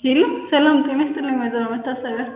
ሄሎ ሰላም ጤና ይስጥልኝ ወይዘሮ መታሰቢያ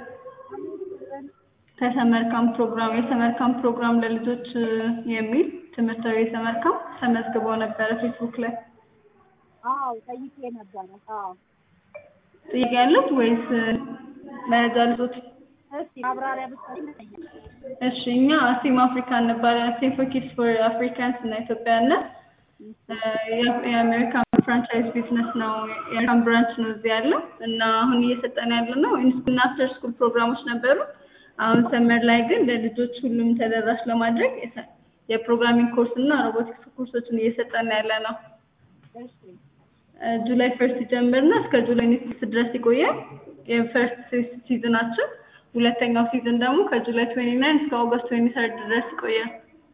ከሰመር ካምፕ ፕሮግራም የሰመር ካምፕ ፕሮግራም ለልጆች የሚል ትምህርታዊ የሰመር ካምፕ ተመዝግበው ነበረ ፌስቡክ ላይ አዎ ጠይቄ ነበረ። አዎ ጥያቄ ያለት ወይስ መያዣ ልጆች? እስቲ ማብራሪያ ብትሰጪኝ። እሺ እኛ አሲም አፍሪካ እንባላለን። አሲም ፎር ኪድስ ፎር አፍሪካንስ እና ኢትዮጵያውያን የአሜሪካን ፍራንቻይዝ ቢዝነስ ነው። የአሜሪካን ብራንች ነው እዚህ ያለው እና አሁን እየሰጠን ያለ ነው ኢንስኩል እና አፍተር ስኩል ፕሮግራሞች ነበሩ። አሁን ሰመር ላይ ግን ለልጆች ሁሉም ተደራሽ ለማድረግ የፕሮግራሚንግ ኮርስ እና ሮቦቲክስ ኮርሶችን እየሰጠን ያለ ነው። እሺ ጁላይ ፈርስት ይጀምርና እስከ ጁላይ ኔክስት ድረስ ይቆያል። የፈርስት ሲዝናችን ሁለተኛው ሲዝን ደግሞ ከጁላይ ትዌንቲ ናይን እስከ ኦገስት ትዌንቲ ሰርድ ድረስ ይቆያል።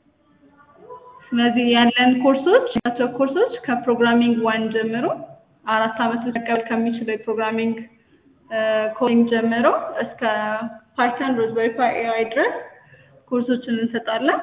ስለዚህ ያለን ኮርሶች ያቸው ኮርሶች ከፕሮግራሚንግ ዋን ጀምሮ አራት አመት ውስጥ መቀበል ከሚችለው የፕሮግራሚንግ ኮዲንግ ጀምሮ እስከ ፓይተን ሮዝበሪ ፓይ ኤአይ ድረስ ኮርሶችን እንሰጣለን።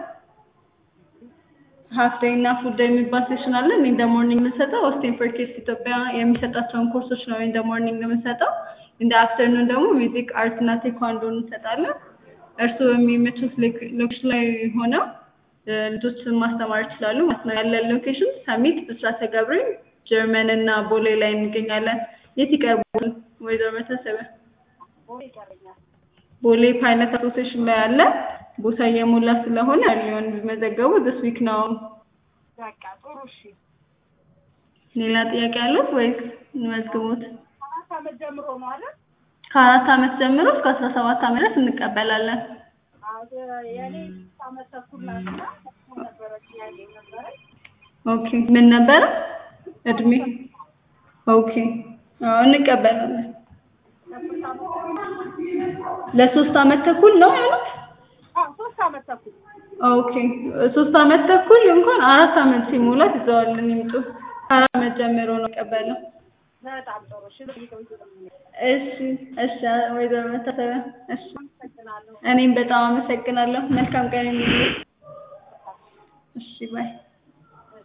ሀፍ ዴይ እና ፉል ዴይ የሚባል ሴሽን አለ። ኢን ደ ሞርኒንግ የምንሰጠው ኦስቲን ፎር ኪድስ ኢትዮጵያ የሚሰጣቸውን ኮርሶች ነው ኢን ደ ሞርኒንግ የምንሰጠው። ኢን ደ አፍተርኑን ደግሞ ሚውዚክ፣ አርት እና ቴኳንዶ እንሰጣለን። እርስዎ የሚመቹት ሎኬሽን ላይ ሆነው ልጆችን ማስተማር ይችላሉ ማለት ነው። ያለን ሎኬሽን ሰሚት፣ ብስራተ ገብርኤል፣ ጀርመን እና ቦሌ ላይ እንገኛለን። የት ይቀርባል ወይዘሮ መታሰቢያ? ቦሌ ይቀረኛል። ቦሌ ፓይለት አሶሴሽን ላይ አለ። ቦታ እየሞላ ስለሆነ ሊሆን ቢመዘገቡ this week ነው። በቃ ጥሩ እሺ። ሌላ ጥያቄ አለት ወይስ እንመዝግቦት? አራት ዓመት ጀምሮ ነው አይደል? ከአራት አመት ጀምሮ እስከ አስራ ሰባት አመት ድረስ እንቀበላለን። አዎ የኔ ስድስት ዓመት ተኩል ናትና ተኩል ነበረ ጥያቄ ነበረኝ። ኦኬ ምን ነበረ እድሜ? ኦኬ አዎ እንቀበላለን። ለሶስት ዓመት ለሶስት አመት ተኩል ነው ያሉት? አዎ ሶስት ዓመት ተኩል ኦኬ ሶስት አመት ተኩል እንኳን አራት አመት ሲሞላት ይዘዋልን ይምጡ። ከአራት አመት ጀምሮ ነው ቀበለው። በጣም ጥሩ እሺ። ጠይቀው እሺ እሺ ወይዘሮ መታሰቢያ እሺ አመሰግናለሁ። እኔም በጣም አመሰግናለሁ። መልካም ቀን ይሁንልሽ። እሺ ባይ